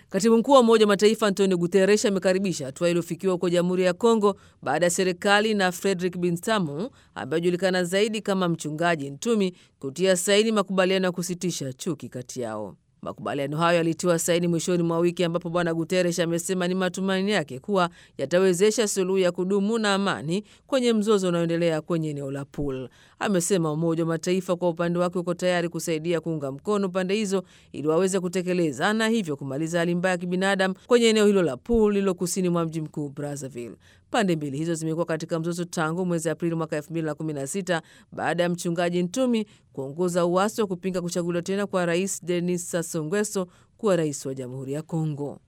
Katibu mkuu wa Umoja wa Mataifa Antonio Guterres amekaribisha hatua iliyofikiwa huko Jamhuri ya Kongo baada ya serikali na Frederick Binsamo ambaye anajulikana zaidi kama Mchungaji Ntumi kutia saini makubaliano ya kusitisha chuki kati yao. Makubaliano hayo yalitiwa saini mwishoni mwa wiki ambapo Bwana Guterres amesema ni matumaini yake kuwa yatawezesha suluhu ya kudumu na amani kwenye mzozo unaoendelea kwenye eneo la Pool. Amesema Umoja wa Mataifa kwa upande wake uko tayari kusaidia kuunga mkono pande hizo ili waweze kutekeleza na hivyo kumaliza hali mbaya ya kibinadamu kwenye eneo hilo la Pool lililo kusini mwa mji mkuu Brazzaville. Pande mbili hizo zimekuwa katika mzozo tangu mwezi Aprili mwaka 2016 baada ya mchungaji Ntumi kuongoza uasi wa kupinga kuchaguliwa tena kwa rais Denis Sassou Nguesso kuwa rais wa Jamhuri ya Kongo.